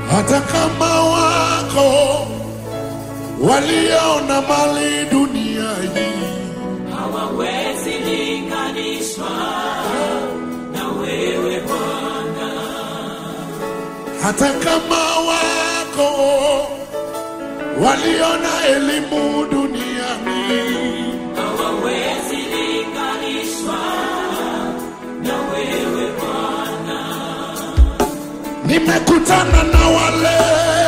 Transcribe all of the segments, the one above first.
hata kama wako waliona mali dunia hii, hawawezi linganishwa na wewe Bwana, hata kama wako waliona elimu duniani, hawawezi linganishwa na wewe Bwana, nimekutana na wale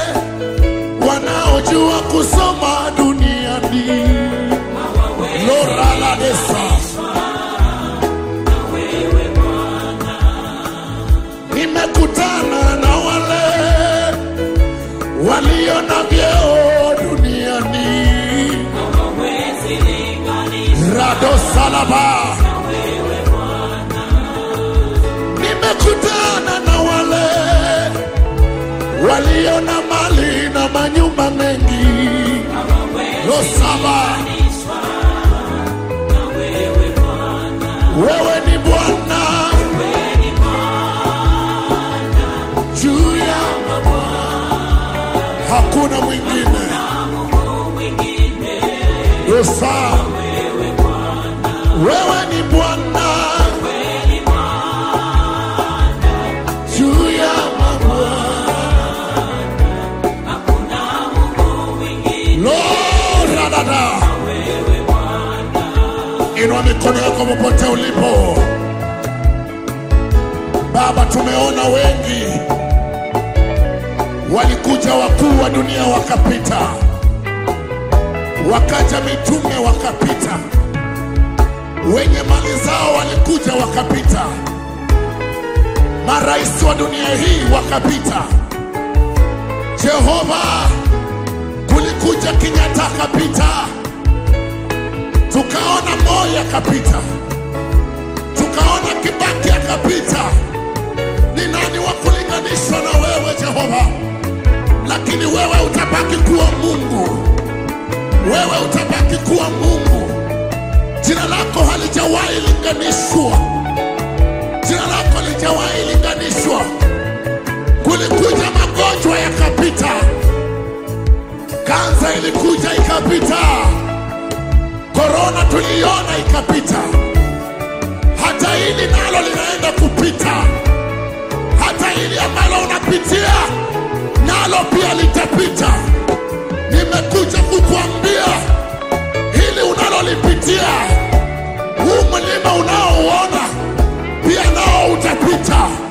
wanaojua kusoma duniani. hawawezi Lora la desa, na wewe Bwana, nimekutana na wale walio na vyeo duniani. hawawezi linganishwa Rado salaba, na wewe Bwana, nimekutana na wale walio na mali na manyumba mengi. hawawezi Losaba, linganishwa na wewe Bwana, wewe ni Bwana wewe ni Bwana, juu ya hakuna mwingine. na Mungu mwingine, Losa, wewe Bwana, wewe ni Bwana wewe ni Bwana, juu ya mabwana. hakuna Mungu mwingine, Lora dada, wewe Bwana, inua mikono yako popote ulipo. Baba, tumeona wengi walikuja wakuu wa dunia wakapita, wakaja mitume wakapita, wenye mali zao walikuja wakapita, marais wa dunia hii wakapita. Jehova, kulikuja Kenyatta akapita, tukaona Moi akapita, tukaona Kibaki akapita. Ni nani wa kulinganishwa na wewe Jehova? Lakini wewe utabaki kuwa Mungu, wewe utabaki kuwa Mungu. Jina lako halijawahi linganishwa, jina lako halijawahi linganishwa. Kulikuja magonjwa yakapita, kansa ilikuja ikapita, korona tuliona ikapita, hata hili nalo linaenda kupita, hata hili ambalo unapitia nalo pia litapita. Nimekuja kukuambia hili unalolipitia, huu mlima unaouona pia nao utapita.